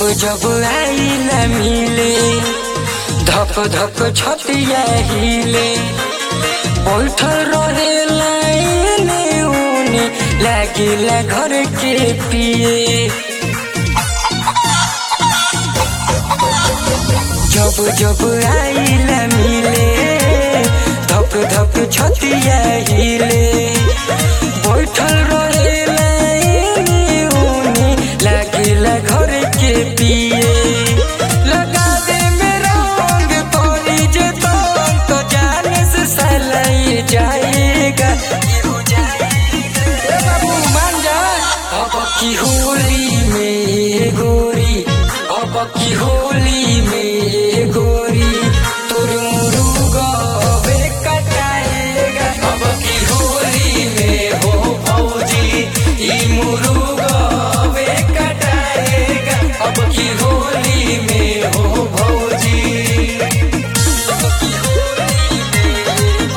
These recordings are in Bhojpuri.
जब आई न मिले धक धक छतिया हिले बैठल रहे लाइने उने लागिला घर के पिए जब जब आई न मिले धक धक छतिया हिले बैठल रहे लाइने उने लागिला घर के पिए लगावे में रंग तोरी जे तंग तो जाने से सलाई जाएगा ए बाबू मान जा अब की होली में गोरी अब की होली में गोरी तोर मुरुगा बे कटाएगा अब की होली में हो भौजी ई मुरुगा बे कटाएगा अब की होली में हो भौजी अब की होली में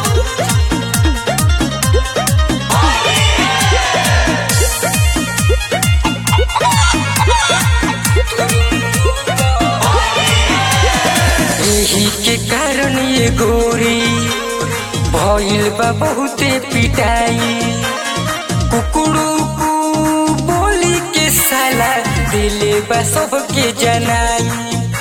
यही के कारण ये गोरी भइल बा बहुते पिटाई कुकुड़ू कु बोली के साला दिले बा सबके जनाई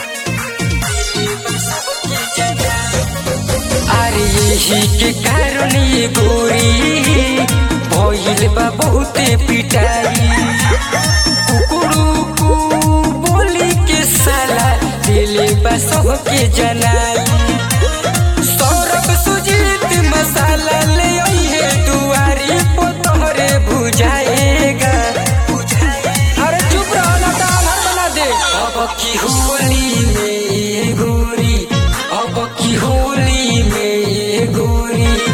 अरे यही के कारण ये गोरी भइल बा बहुते पिटाई कुकुड़ू कु बोली के साला दिले बा सबके जनाई सौरभ सुजीत मसाला ले आइए दुआरी पो तोहरे बुझाएगा अरे चुप रहो ना तो आधार बना दे अब की होली में गोरी अब की होली में गोरी